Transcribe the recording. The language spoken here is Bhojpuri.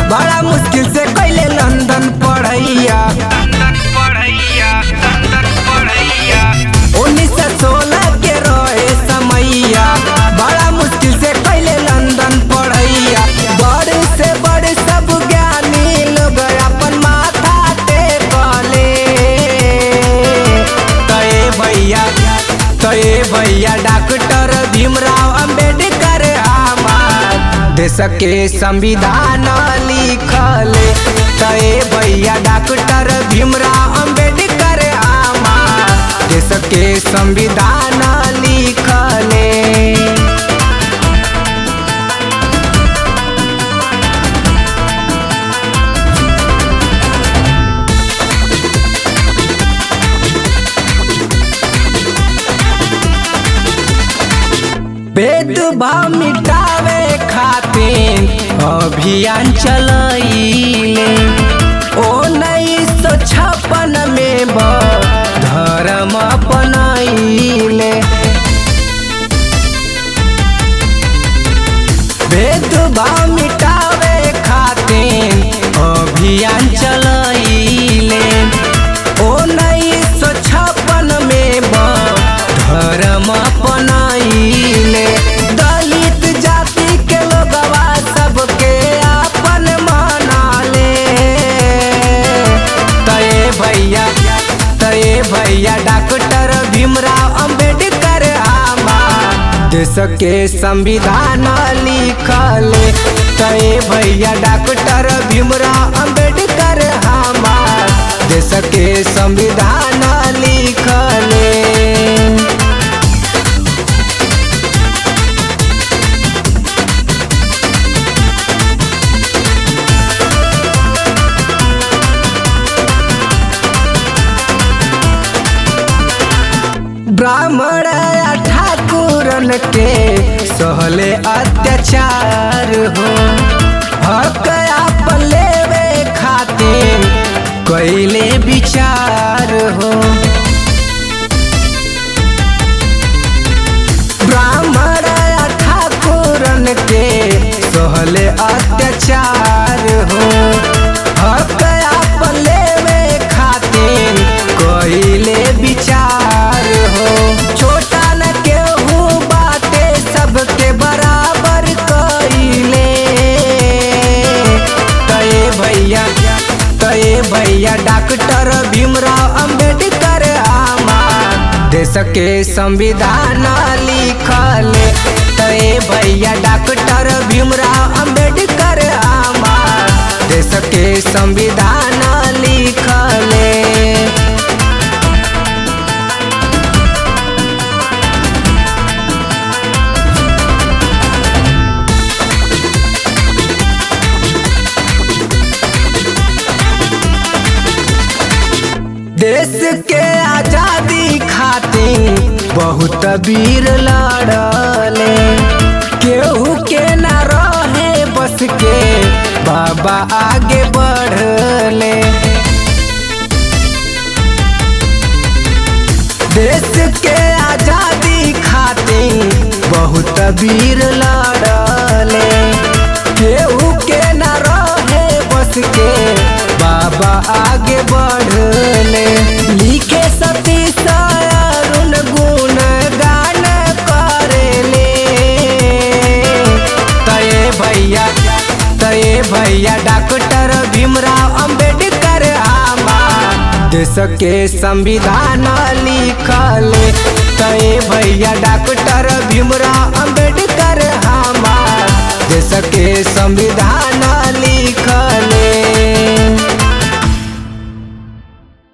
बड़ा मुश्किल से कैले लंदन पढ़ैया उन्नीस सौ सोलह के रहे समैया बड़ा मुश्किल से कैले लंदन पढ़ैया बड़े से बड़े सब ज्ञानी लोग अपन माथा टेकले तय भैया तय भैया डॉक्टर भीमराव अंबेडकर हमार देश के संविधान लिखले तय भैया डॉक्टर भीमराव अंबेडकर हमार देश के संविधान लिखले भेदभाव मिटावे खातिर अभियान चलैले उन्नीस सौ छप्पन में ब धर्म अपनैले भेदभाव मिटावे खातिर अभियान चलैले उन्नीस सौ छप्पन में ब धर्म अपनैले दलित जाति के लोगवा सबके अपन मनाले तय भैया तय भैया डॉक्टर भीमराव अंबेडकर हमार देश के संविधान लिखले तय भैया डॉक्टर भीमराव अंबेडकर हमार देश के संविधान लिखले ब्राह्मण या ठाकुरन के सहले अत्याचार हो हक आपन लेवे खातिर कैले विचार हो ब्राह्मण या ठाकुरन के सहले अत्याचार हो हक आपन लेवे खातिर कैले विचार हो छोटा न केहू बाटे सबके बराबर कैले तय भैया तय भैया डॉक्टर भीमराव अंबेडकर हमार देश के संविधान लिखले तय भैया डॉक्टर भीमराव अंबेडकर हमार देश के संविधान लिखले देश के आजादी खातिर बहुत वीर लड़ले केहू के न रहे बस के बाबा आगे बढ़ले देश के आजादी खातिर बहुत वीर लड़ले केहू के न रहे बस के बाबा आगे बढ़ले लिखे सतीश अरुण गुण गान करेले तय भैया तय भैया डॉक्टर भीमराव अंबेडकर हमार देश के संविधान लिखले तय